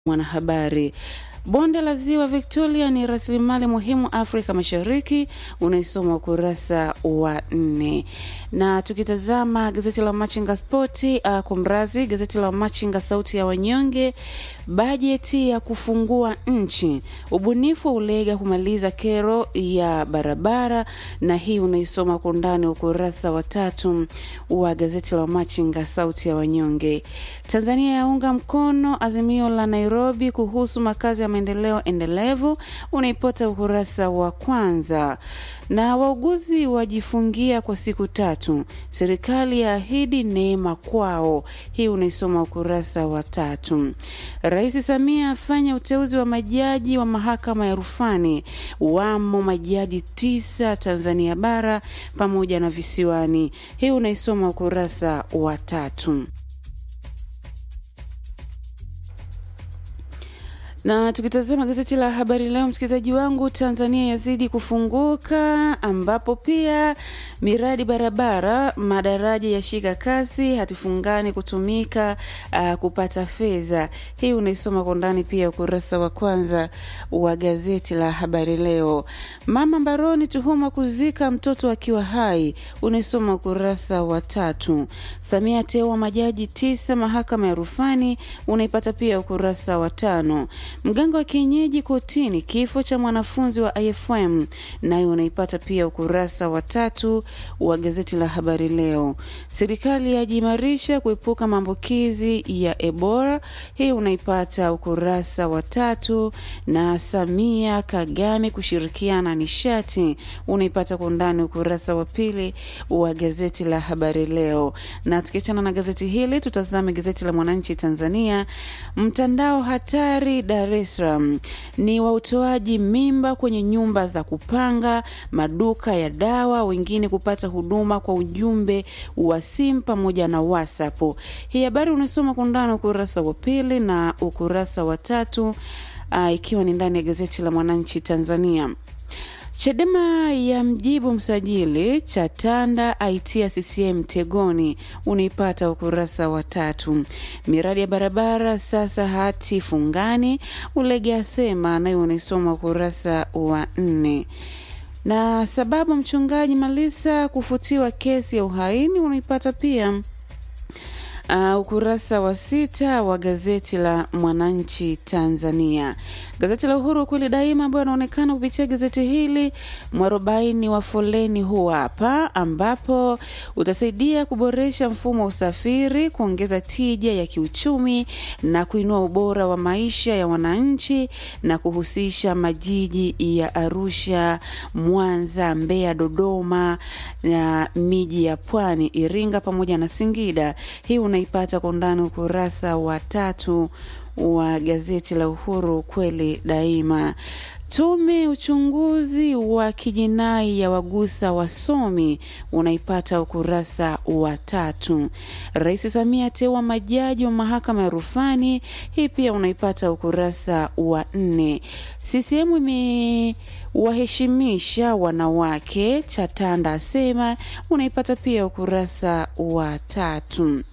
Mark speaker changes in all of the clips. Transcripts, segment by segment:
Speaker 1: Mwanahabari. Bonde la Ziwa Victoria ni rasilimali muhimu Afrika Mashariki, unaisoma ukurasa wa nne. Na tukitazama gazeti la Machinga Spoti, uh, kumrazi gazeti la Machinga Sauti ya Wanyonge, bajeti ya kufungua nchi, ubunifu wa ulega kumaliza kero ya barabara, na hii unaisoma kwa undani ukurasa wa tatu wa gazeti la Machinga Sauti ya Wanyonge. Tanzania yaunga mkono azimio la Nairobi kuhusu makazi ya maendeleo endelevu, unaipata ukurasa wa kwanza. Na wauguzi wajifungia kwa siku tatu, serikali yaahidi neema kwao, hii unaisoma ukurasa wa tatu. Rais Samia afanya uteuzi wa majaji wa mahakama ya rufani, wamo majaji tisa Tanzania bara pamoja na visiwani, hii unaisoma ukurasa wa tatu. Na tukitazama gazeti la Habari Leo, msikilizaji wangu, Tanzania yazidi kufunguka, ambapo pia miradi barabara, madaraja yashika kasi, hatifungani kutumika uh, kupata fedha. Hii unaisoma kwa ndani pia ukurasa wa kwanza wa gazeti la Habari Leo. Mama mbaroni, tuhuma kuzika mtoto akiwa hai, unaisoma ukurasa wa tatu. Samia ateua majaji tisa mahakama ya rufani, unaipata pia ukurasa wa tano. Mganga wa kienyeji kotini, kifo cha mwanafunzi wa IFM, nayo unaipata pia ukurasa wa tatu wa gazeti la Habari Leo. Serikali yajiimarisha kuepuka maambukizi ya Ebola, hii unaipata ukurasa wa tatu. Na Samia Kagame kushirikiana nishati, unaipata kwa undani ukurasa wa pili wa gazeti la Habari Leo. Na tukiachana na gazeti hili, tutazame gazeti la Mwananchi Tanzania. Mtandao hatari Dar es Salaam ni wa utoaji mimba kwenye nyumba za kupanga, maduka ya dawa, wengine kupata huduma kwa ujumbe wa simu pamoja na WhatsApp. Hii habari unasoma kwa undani ukurasa wa pili na ukurasa wa tatu, uh, ikiwa ni ndani ya gazeti la Mwananchi Tanzania. Chadema ya mjibu msajili Chatanda aitia CCM tegoni, unaipata ukurasa wa tatu. Miradi ya barabara sasa hati fungani, Ulege asema, nayo unaisoma ukurasa wa nne na sababu mchungaji Malisa kufutiwa kesi ya uhaini unaipata pia Uh, ukurasa wa sita wa gazeti la Mwananchi Tanzania. Gazeti la Uhuru kweli daima, ambayo anaonekana kupitia gazeti hili, mwarobaini wa foleni huu hapa, ambapo utasaidia kuboresha mfumo wa usafiri, kuongeza tija ya kiuchumi na kuinua ubora wa maisha ya wananchi na kuhusisha majiji ya Arusha, Mwanza, Mbeya, Dodoma na miji ya Pwani, Iringa pamoja na Singida. Hii unaipata kwa undani ukurasa wa tatu wa gazeti la Uhuru kweli daima. Tume uchunguzi wa kijinai ya wagusa wasomi unaipata ukurasa wa tatu. Rais Samia ateua majaji wa mahakama ya rufani, hii pia unaipata ukurasa wa nne. CCM ime waheshimisha wanawake, Chatanda asema, unaipata pia ukurasa wa tatu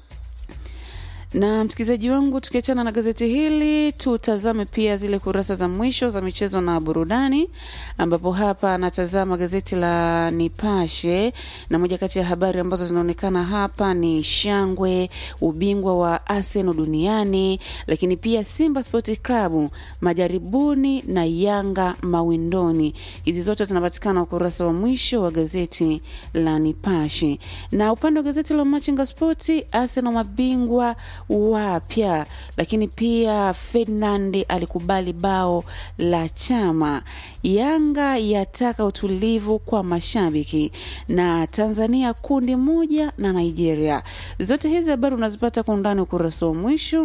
Speaker 1: na msikilizaji wangu, tukiachana na gazeti hili, tutazame pia zile kurasa za mwisho za michezo na burudani, ambapo hapa anatazama gazeti la Nipashe na moja kati ya habari ambazo zinaonekana hapa ni shangwe, ubingwa wa Arsenal duniani, lakini pia Simba Sport Club majaribuni na Yanga mawindoni. Hizi zote zinapatikana ukurasa wa mwisho wa gazeti la Nipashe, na upande wa gazeti la Machinga Sport, Arsenal mabingwa wapya lakini pia Ferdinand alikubali bao la chama. Yanga yataka utulivu kwa mashabiki, na Tanzania kundi moja na Nigeria. Zote hizi habari unazipata kwa undani ukurasa wa mwisho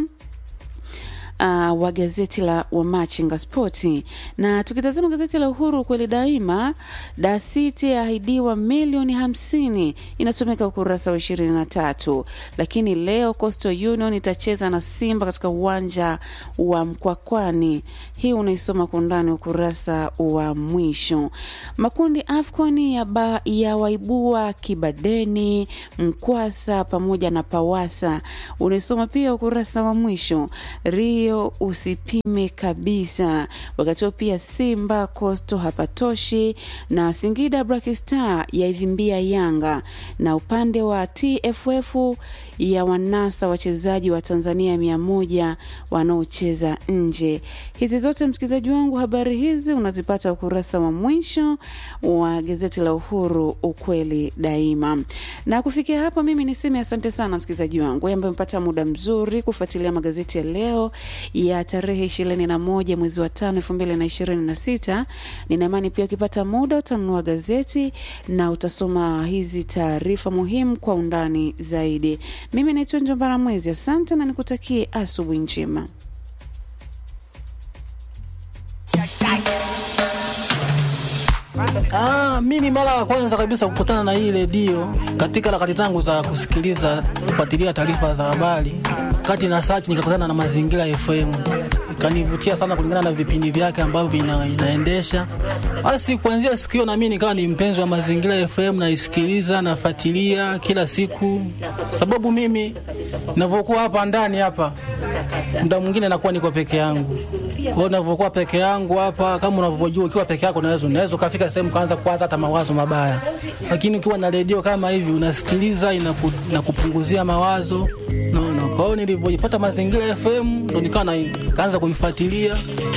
Speaker 1: Uh, wa gazeti la Wamachinga Spoti. Na tukitazama gazeti la Uhuru kweli daima, Da City yaahidiwa milioni hamsini, inasomeka ukurasa wa ishirini na tatu. Lakini leo Coastal Union itacheza na Simba katika uwanja wa Mkwakwani. Hii unaisoma kwa undani ukurasa wa mwisho. Makundi AFCON ya, ba, ya waibua Kibadeni, Mkwasa pamoja na Pawasa, unaisoma pia ukurasa wa mwisho. Rio leo usipime kabisa. Wakati huo pia Simba Coastal hapatoshi na Singida Black Star yaivimbia Yanga, na upande wa TFF ya wanasa wachezaji wa Tanzania mia moja wanaocheza nje. Hizi zote msikilizaji wangu, habari hizi unazipata ukurasa wa mwisho wa gazeti la Uhuru, ukweli daima. Na kufikia hapo, mimi niseme asante sana msikilizaji wangu ambaye umepata muda mzuri kufuatilia magazeti ya leo ya tarehe ishirini na moja mwezi wa tano elfu mbili na ishirini na sita. Nina imani pia ukipata muda utanunua gazeti na utasoma hizi taarifa muhimu kwa undani zaidi. Mimi naitwa Njombara Mwezi, asante na nikutakie asubuhi njema.
Speaker 2: Ah, mimi mara ya kwanza kabisa kukutana na hii redio katika harakati zangu za kusikiliza kufuatilia taarifa za habari, kati na search nikakutana na Mazingira FM, ikanivutia sana kulingana na vipindi vyake ambavyo ina, inaendesha. Basi kuanzia siku hiyo na mimi nikawa ni mpenzi wa Mazingira FM, naisikiliza nafuatilia kila siku, sababu mimi ninavyokuwa hapa ndani hapa muda mwingine nakuwa niko peke yangu. Kwa hiyo ninavyokuwa peke yangu hapa, kama unavyojua, ukiwa peke yako unaweza unaweza ukafika sehemu kaanza kuwaza hata mawazo mabaya, lakini ukiwa na redio kama hivi unasikiliza, inaku, inakupunguzia mawazo naona. Kwa hiyo nilivyojipata Mazingira FM ndo nikawa na- kaanza kuifuatilia